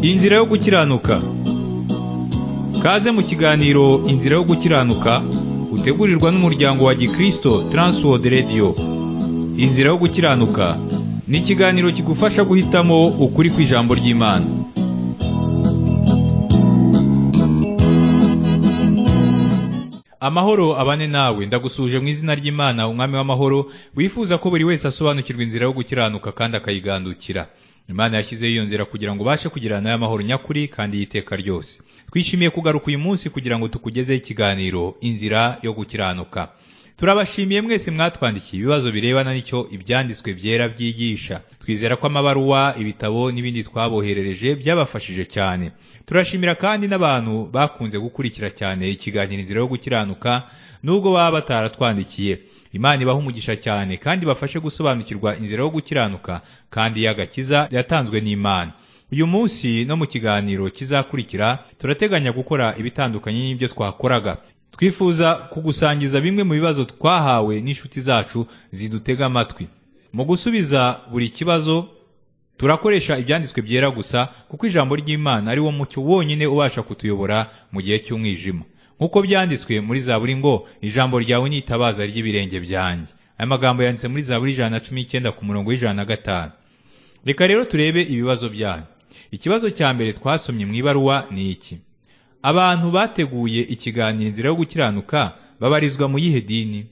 Inzira yo gukiranuka kaze mu kiganiro inzira yo gukiranuka utegurirwa n'umuryango wa gikristo Transworld Radio inzira yo gukiranuka ni ikiganiro kigufasha guhitamo ukuri kw'ijambo ry'imana amahoro abane nawe ndagusuje mu izina ry'imana umwami w'amahoro wifuza ko buri wese asobanukirwa inzira yo gukiranuka kandi akayigandukira imana yashyizeho iyo nzira kugira ngo ubashe kugirana nayo amahoro nyakuri kandi y'iteka ryose twishimiye kugaruka uyu munsi kugira ngo tukugezeho ikiganiro inzira yo gukiranuka turabashimiye mwese mwatwandikiye ibibazo birebana n'icyo ibyanditswe byera byigisha twizera ko amabaruwa ibitabo n'ibindi twaboherereje byabafashije cyane turashimira kandi n'abantu bakunze gukurikira cyane ikiganiro inzira yo gukiranuka nubwo baba bataratwandikiye imana ibaha umugisha cyane kandi ibafashe gusobanukirwa inzira yo gukiranuka kandi y'agakiza yatanzwe n'imana uyu munsi no mu kiganiro kizakurikira turateganya gukora ibitandukanye n'ibyo twakoraga twifuza kugusangiza bimwe mu bibazo twahawe n'inshuti zacu zidutega amatwi mu gusubiza buri kibazo turakoresha ibyanditswe byera gusa kuko ijambo ry'imana ari wo mucyo wonyine ubasha kutuyobora mu gihe cy'umwijima nk'uko byanditswe muri zaburi ngo ijambo ryawe ni itabaza ry'ibirenge byanjye aya magambo yanditse muri zaburi ijana na cumi n'icyenda ku murongo w'ijana na gatanu reka rero turebe ibibazo byanyu ikibazo cya mbere twasomye mu ibaruwa ni iki abantu bateguye ikiganiro inzira yo gukiranuka babarizwa mu yihe dini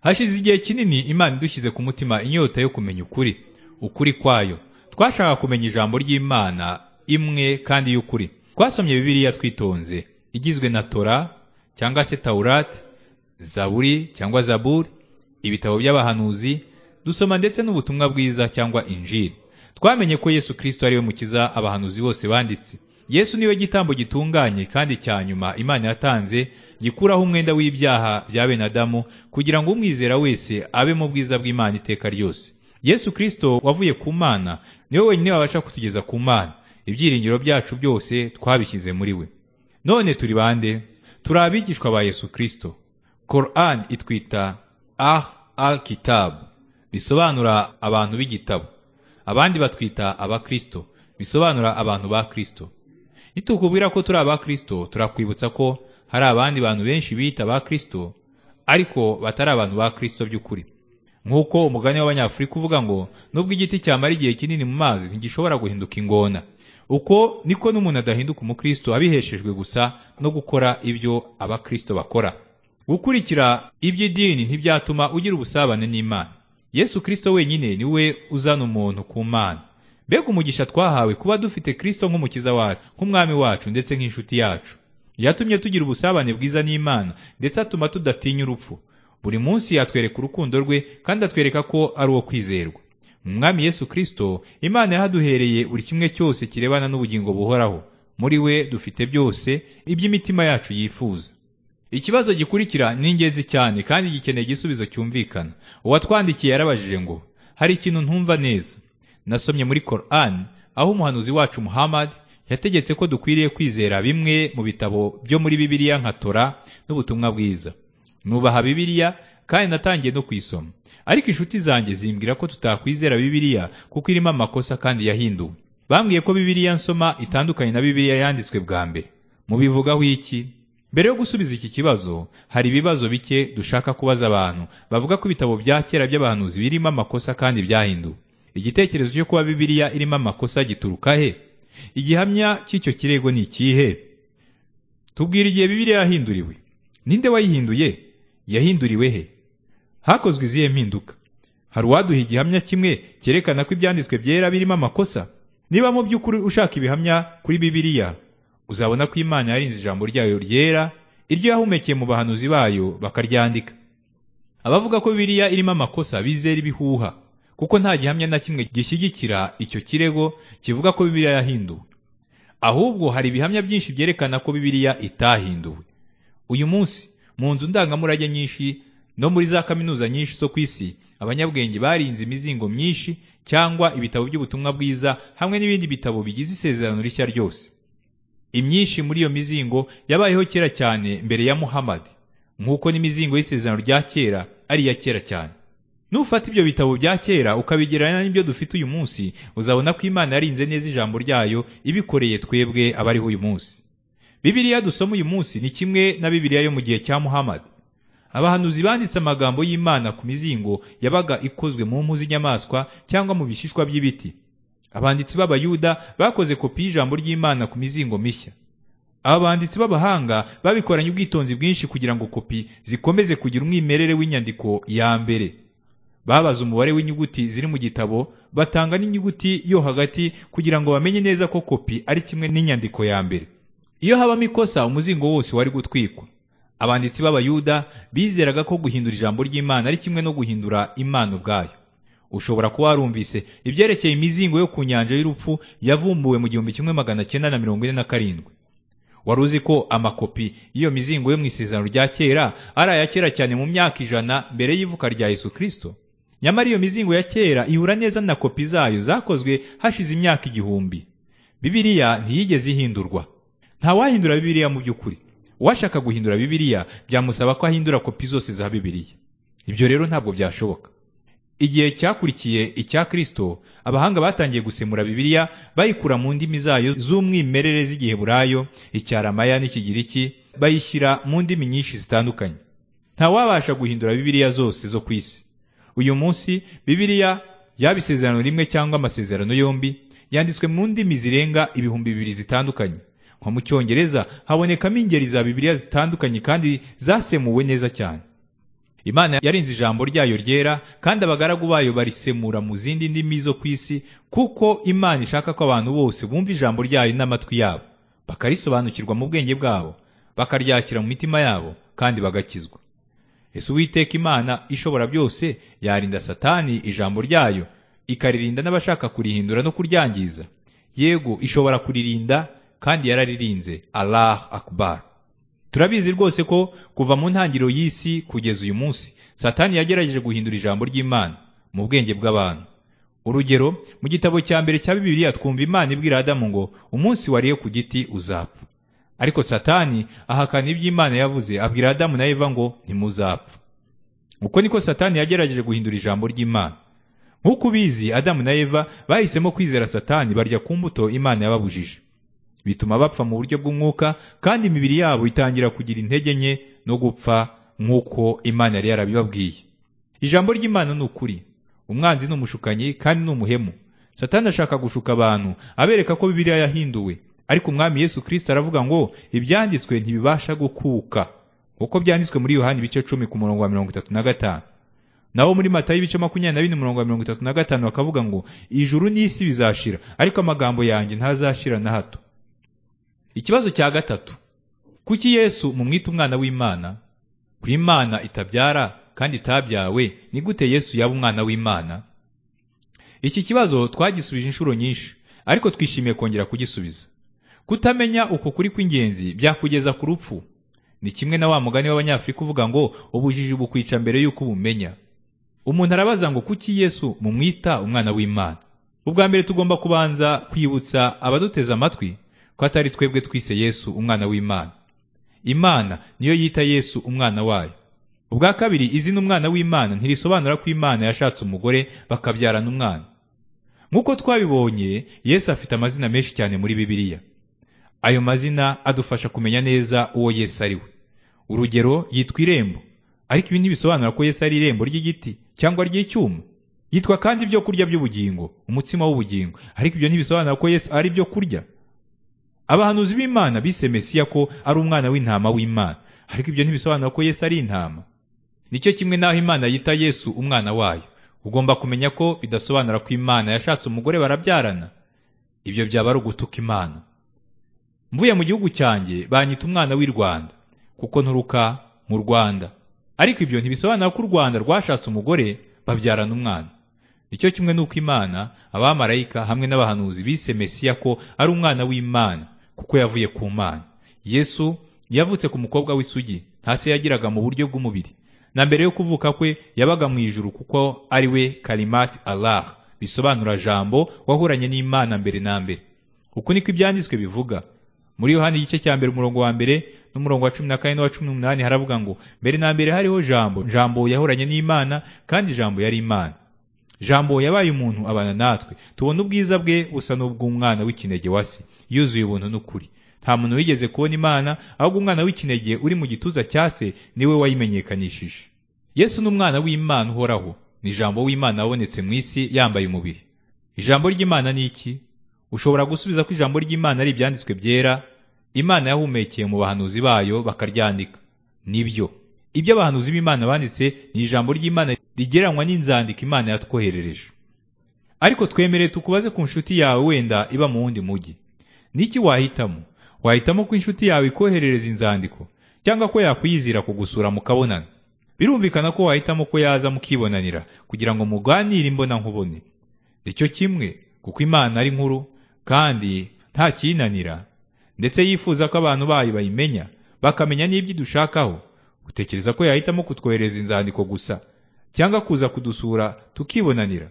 hashize igihe kinini imana idushyize ku mutima inyota yo kumenya ukuri ukuri kwayo twashaka kumenya ijambo ry'imana imwe kandi y'ukuri twasomye bibiliya twitonze igizwe na tora cyangwa se tawurati zaburi cyangwa zaburi ibitabo by'abahanuzi dusoma ndetse n'ubutumwa bwiza cyangwa injiri twamenye ko yesu kirisito ariwe mukiza abahanuzi bose banditse yesu niwe gitambo gitunganye kandi cya nyuma imana yatanze gikuraho umwenda w'ibyaha bya bene adamu kugira ngo umwizera wese abe mu bwiza bw'imana iteka ryose yesu kirisito wavuye ku mana niwe wenyine wabasha kutugeza ku mana ibyiringiro byacu byose twabishyize muri we none turi bande turi abigishwa ba yesu kirisito koran itwita ah al kitab bisobanura abantu b'igitabo abandi batwita abakirisito bisobanura abantu ba kirisito nitukubwira ko turi aba kirisito turakwibutsa ko hari abandi bantu benshi biyita ba kirisito ariko batari abantu ba kirisito by'ukuri nk'uko umugani w'abanyafurika uvuga ngo nubwo igiti cyamara igihe kinini mu mazi ntigishobora guhinduka ingona uko niko n'umuntu adahinduka umukristo abiheshejwe gusa no gukora ibyo abakirisito bakora gukurikira iby'idini ntibyatuma ugira ubusabane n'imana yesu kirisito wenyine niwe uzana umuntu ku mana mbega umugisha twahawe kuba dufite kirisito nk'umukiza wacu nk'umwami wacu ndetse nk'inshuti yacu yatumye tugira ubusabane bwiza n'imana ndetse atuma tudatinya urupfu buri munsi yatwereka urukundo rwe kandi atwereka ko ari uwo kwizerwa mu mwami yesu kirisito imana yahaduhereye buri kimwe cyose kirebana n'ubugingo buhoraho muri we dufite byose iby'imitima yacu yifuza ikibazo gikurikira ni ingenzi cyane kandi gikeneye igisubizo cyumvikana uwatwandikiye yarabajije ngo hari ikintu ntumva neza nasomye muri Koran aho umuhanuzi wacu Muhammad yategetse ko dukwiriye kwizera bimwe mu bitabo byo muri Bibiliya nka Tora n'ubutumwa bwiza nubaha Bibiliya kandi natangiye no kuyisoma ariko inshuti zanjye zimbwira ko tutakwizera Bibiliya kuko irimo amakosa kandi yahinduwe bambwiye ko Bibiliya nsoma itandukanye na Bibiliya yanditswe bwa mbere mubivugaho iki mbere yo gusubiza iki kibazo hari ibibazo bike dushaka kubaza abantu bavuga ko ibitabo bya kera by'abahanuzi birimo amakosa kandi byahinduwe igitekerezo cyo kuba bibiliya irimo amakosa gituruka he igihamya cy'icyo kirego ni ikihe tubwira igihe bibiliya yahinduriwe ninde wayihinduye yahinduriwe he hakozwe izihe mpinduka hari uwaduha igihamya kimwe cyerekana ko ibyanditswe byera birimo amakosa niba mu by'ukuri ushaka ibihamya kuri bibiliya uzabona ko imana yarinze ijambo ryayo ryera iryo yahumekeye mu bahanuzi bayo bakaryandika abavuga ko bibiliya irimo amakosa bizera ibihuha kuko nta gihamya na kimwe gishyigikira icyo kirego kivuga ko bibiliya yahinduwe ahubwo hari ibihamya byinshi byerekana ko bibiliya itahinduwe uyu munsi mu nzu ndangamurage nyinshi no muri za kaminuza nyinshi zo ku isi abanyabwenge barinze imizingo myinshi cyangwa ibitabo by'ubutumwa bwiza hamwe n'ibindi bitabo bigize isezerano rishya ryose imyinshi muri iyo mizingo yabayeho kera cyane mbere ya muhamadi nk'uko n'imizingo y'isezerano rya kera ari iya kera cyane nufata ibyo bitabo bya kera ukabigereranya n'ibyo dufite uyu munsi uzabona ko imana yarinze neza ijambo ryayo ibikoreye twebwe abariho uyu munsi bibiliya dusoma uyu munsi ni kimwe na bibiliya yo mu gihe cya muhammad abahanuzi banditse amagambo y'imana ku mizingo yabaga ikozwe mu mpu z'inyamaswa cyangwa mu bishishwa by'ibiti abanditsi b'abayuda bakoze kopi y'ijambo ry'imana ku mizingo mishya aba banditsi b'abahanga babikoranye ubwitonzi bwinshi kugira ngo kopi zikomeze kugira umwimerere w'inyandiko ya mbere babaza umubare w'inyuguti ziri mu gitabo batanga n'inyuguti yo hagati kugira ngo bamenye neza ko kopi ari kimwe n'inyandiko ya mbere iyo habamo ikosa umuzingo wose wari gutwikwa abanditsi b'abayuda bizeraga ko guhindura ijambo ry'imana ari kimwe no guhindura imana ubwayo ushobora kuba warumvise ibyerekeye imizingo yo ku nyanja y'urupfu yavumbuwe mu gihumbi kimwe magana cyenda na mirongo ine na karindwi wari uzi ko amakopi y'iyo mizingo yo mu isezerano rya kera ari aya kera cyane mu myaka ijana mbere y'ivuka rya yesu kirisito nyamara iyo mizingo ya kera ihura neza na kopi zayo zakozwe hashize imyaka igihumbi bibiliya ntiyigeze ihindurwa ntawahindura bibiliya mu by'ukuri uwashaka guhindura bibiliya byamusaba ko ahindura kopi zose za bibiliya ibyo rero ntabwo byashoboka igihe cyakurikiye icya kirisito abahanga batangiye gusemura bibiliya bayikura mu ndimi zayo z'umwimerere z'igiheburayo icyaramaya n'ikigiriki bayishyira mu ndimi nyinshi zitandukanye ntawabasha guhindura bibiliya zose zo ku isi uyu munsi bibiliya yaba isezerano rimwe cyangwa amasezerano yombi yanditswe mu ndimi zirenga ibihumbi bibiri zitandukanye nko mu cyongereza habonekamo ingeri za bibiliya zitandukanye kandi zasemuwe neza cyane imana yarinze ijambo ryayo ryera kandi abagaragu bayo barisemura mu zindi ndimi zo ku isi kuko imana ishaka ko abantu bose bumva ijambo ryayo n'amatwi yabo bakarisobanukirwa mu bwenge bwabo bakaryakira mu mitima yabo kandi bagakizwa ese uwiteka imana ishobora byose yarinda satani ijambo ryayo ikaririnda n'abashaka kurihindura no kuryangiza yego ishobora kuririnda kandi yararirinze allah akbar turabizi rwose ko kuva mu ntangiriro y'isi kugeza uyu munsi satani yagerageje guhindura ijambo ry'imana mu bwenge bw'abantu urugero mu gitabo cya mbere cya bibiliya twumva imana ibwira adamu ngo umunsi wariye ku giti uzapfa ariko satani ahakana ibyo imana yavuze abwira adamu na eva ngo ntimuzapfa uko niko satani yagerageje guhindura ijambo ry'imana nk'uko ubizi adamu na eva bahisemo kwizera satani barya ku mbuto imana yababujije bituma bapfa mu buryo bw'umwuka kandi imibiri yabo itangira kugira intege nke no gupfa nk'uko imana yari yarabibabwiye ijambo ry'imana ni ukuri umwanzi ni umushukanyi kandi ni umuhemu satani ashaka gushuka abantu abereka ko bibiliya yahinduwe ariko umwami yesu kirisita aravuga ngo ibyanditswe ntibibasha gukuka kuko byanditswe muri yohani ibice cumi ku murongo wa mirongo itatu na gatanu naho muri matayo ibice makumyabiri na bine umurongo wa mirongo itatu na gatanu bakavuga ngo ijuru n'isi bizashira ariko amagambo yanjye ntazashira na hato ikibazo cya gatatu kuki yesu mumwita umwana w'imana ku imana itabyara kandi itabyawe ni gute yesu yaba umwana w'imana iki kibazo twagisubije inshuro nyinshi ariko twishimiye kongera kugisubiza kutamenya uko kuri kw'ingenzi byakugeza ku rupfu ni kimwe na wa mugani w'abanyafurika uvuga ngo ubujiji bukwica mbere y'uko ubumenya umuntu arabaza ngo kuki yesu mumwita umwana w'imana ubwa mbere tugomba kubanza kwibutsa abaduteze amatwi ko atari twebwe twise yesu umwana w'imana imana niyo yita yesu umwana wayo ubwa kabiri izina umwana w'imana ntirisobanura ko imana yashatse umugore bakabyarana umwana nk'uko twabibonye yesu afite amazina menshi cyane muri bibiliya ayo mazina adufasha kumenya neza uwo yesu ari we urugero yitwa irembo ariko ibi ntibisobanura ko yesu ari irembo ry'igiti cyangwa ry'icyuma yitwa kandi ibyo kurya by'ubugingo umutsima w'ubugingo ariko ibyo ntibisobanura ko yesu ari ibyo kurya abahanuzi b'imana bise mesiya ko ari umwana w'intama w'imana ariko ibyo ntibisobanura ko yesu ari intama nicyo kimwe n'aho imana yita yesu umwana wayo ugomba kumenya ko bidasobanura ko imana yashatse umugore barabyarana ibyo byaba ari ugutuka imana mvuye mu gihugu cyanjye banyita umwana w'i rwanda kuko nturuka mu rwanda ariko ibyo ntibisobanura ko u rwanda rwashatse umugore babyarana umwana nicyo kimwe n'uko imana abamarayika hamwe n'abahanuzi bise mesiya ko ari umwana w'imana kuko yavuye ku mana yesu yavutse ku mukobwa w'isugi nta se yagiraga mu buryo bw'umubiri na mbere yo kuvuka kwe yabaga mu ijuru kuko ari we karimati allah bisobanura jambo wahuranye n'imana mbere na mbere uko niko ibyanditswe bivuga muri yohani igice cya mbere umurongo wa mbere n'umurongo wa cumi na kane n'uwa cumi n'umunani haravuga ngo mbere na mbere hariho jambo jambo yahoranye n'imana kandi jambo yari imana jambo yabaye umuntu abana natwe tubona ubwiza bwe busa n'ubw'umwana w'ikinege wa se yuzuye ubuntu n'ukuri nta muntu wigeze kubona imana ahubwo umwana w'ikinege uri mu gituza cya se niwe wayimenyekanishije yesu n'umwana w'imana uhoraho ni jambo w'imana wabonetse mu isi yambaye umubiri ijambo ry'imana ni iki ushobora gusubiza ko ijambo ry'imana ari ibyanditswe byera imana yahumekeye mu bahanuzi bayo bakaryandika nibyo ibyo abahanuzi b'imana banditse ni ijambo ry'imana rigereranywa n'inzandiko imana yatwoherereje ariko twemereye tukubaze ku nshuti yawe wenda iba mu wundi mujyi niki wahitamo wahitamo ko inshuti yawe ikoherereza inzandiko cyangwa ko yakwiyizira kugusura mukabonana birumvikana ko wahitamo ko yaza mukibonanira kugira ngo muganire imbona nkubone nicyo kimwe kuko imana ari nkuru kandi nta kiyinanira ndetse yifuza ko abantu bayo bayimenya bakamenya n'ibyo idushakaho utekereza ko yahitamo kutwohereza inzandiko gusa cyangwa kuza kudusura tukibonanira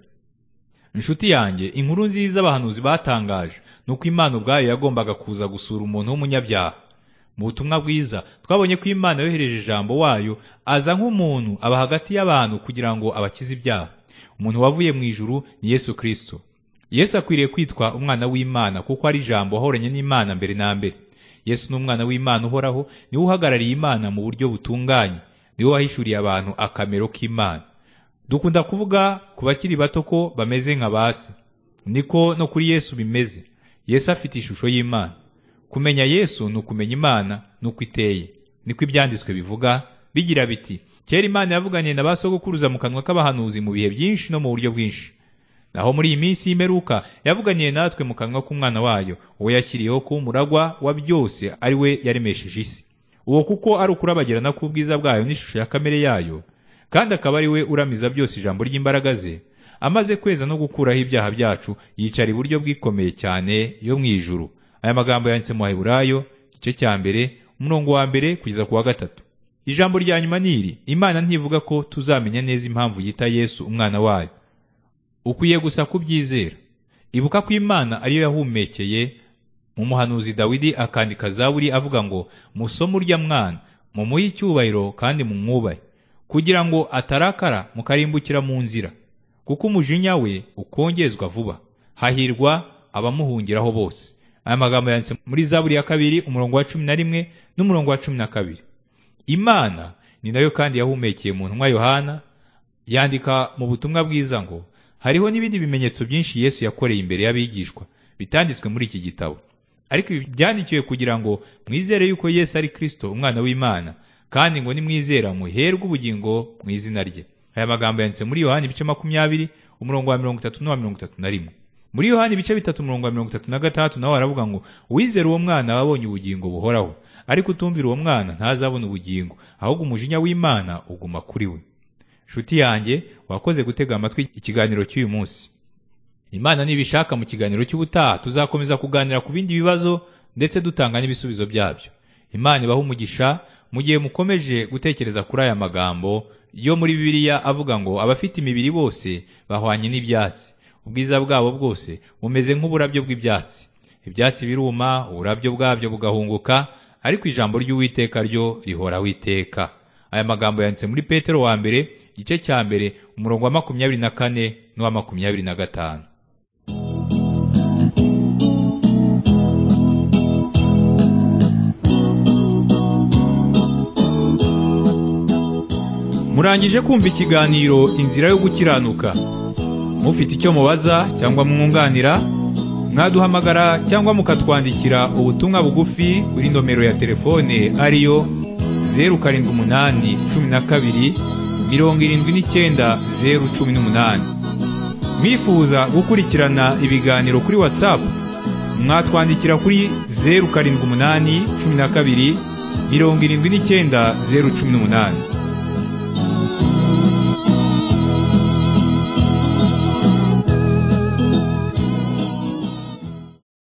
inshuti yanjye inkuru nziza abahanuzi batangaje ni uko imana ubwayo yagombaga kuza gusura umuntu w'umunyabyaha mu butumwa bwiza twabonye ko imana yohereje ijambo wayo aza nk'umuntu aba hagati y'abantu kugira ngo abakize ibyaha umuntu wavuye mu ijuru ni yesu kirisito yesu akwiriye kwitwa umwana w'imana kuko ari ijambo ahoranye n'imana mbere na mbere yesu ni umwana w'imana uhoraho niwe uhagarariye imana mu buryo butunganye niwe wahishuriye abantu akamero k'imana dukunda kuvuga ku bakiri bato ko bameze nka basi niko no kuri yesu bimeze yesu afite ishusho y'imana kumenya yesu ni ukumenya imana n'uko iteye niko ibyanditswe bivuga bigira biti kera imana yavuganye na ba sogokuruza mu kanwa k'abahanuzi mu bihe byinshi no mu buryo bwinshi naho muri iyi minsi y'imeruka yavuganiye natwe mu kanwa k'umwana wayo uwo yashyiriyeho kuba umuragwa wa byose ari we yaremesheje isi uwo kuko ari ukurabagirana k'ubwiza bwayo n'ishusho ya kamere yayo kandi akaba ari we uramiza byose ijambo ry'imbaraga ze amaze kweza no gukuraho ibyaha byacu yicara iburyo bwikomeye cyane yo mu ijuru aya magambo yanditse mu Haheburayo igice cya mbere umurongo wa mbere kugeza ku wa gatatu ijambo rya nyuma ni iri imana ntivuga ko tuzamenya neza impamvu yita yesu umwana wayo ukwiye gusa kubyizera ibuka ko imana ariyo yahumekeye mu muhanuzi dawidi akandika zaburi avuga ngo musome urya mwana mumuhe icyubahiro kandi mumwubahe kugira ngo atarakara mukarimbukira mu nzira kuko umujinya we ukongezwa vuba hahirwa abamuhungiraho bose aya magambo yanditse muri zaburi ya kabiri umurongo wa cumi na rimwe n'umurongo wa cumi na kabiri imana ni nayo kandi yahumekeye mu ntumwa yohana yandika mu butumwa bwiza ngo hariho n'ibindi bimenyetso byinshi yesu yakoreye imbere y'abigishwa bitanditswe muri iki gitabo ariko ibi byandikiwe kugira ngo mwizere yuko yesu ari kirisito umwana w'imana kandi ngo nimwizera muherwe ubugingo mu izina rye aya magambo yanditse muri yohani ibice makumyabiri umurongo wa mirongo itatu n'uwa mirongo itatu na rimwe muri yohani ibice bitatu umurongo wa mirongo itatu na gatandatu nawe aravuga ngo uwizera uwo mwana wabonye ubugingo buhoraho ariko utumvira uwo mwana ntazabona ubugingo ahubwo umujinya w'imana uguma kuri we nshuti yanjye wakoze gutega amatwi ikiganiro cy'uyu munsi imana nibishaka mu kiganiro cy'ubutaha tuzakomeza kuganira ku bindi bibazo ndetse dutanga n'ibisubizo byabyo imana ibaha umugisha mu gihe mukomeje gutekereza kuri aya magambo yo muri bibiliya avuga ngo abafite imibiri bose bahwanye n'ibyatsi ubwiza bwabo bwose bumeze nk'uburabyo bw'ibyatsi ibyatsi biruma uburabyo bwabyo bugahunguka ariko ijambo ry'uwiteka ryo rihoraho iteka aya magambo yanditse muri petero wa mbere igice cya mbere umurongo wa makumyabiri na kane n'uwa makumyabiri na gatanu murangije kumva ikiganiro inzira yo gukiranuka mufite icyo mubaza cyangwa mwunganira mwaduhamagara cyangwa mukatwandikira ubutumwa bugufi kuri nomero ya telefone ariyo zeru karindwi umunani cumi na kabiri mirongo irindwi n'icyenda zeru cumi n'umunani mwifuza gukurikirana ibiganiro kuri watsapu mwatwandikira kuri zeru karindwi umunani cumi na kabiri mirongo irindwi n'icyenda zeru cumi n'umunani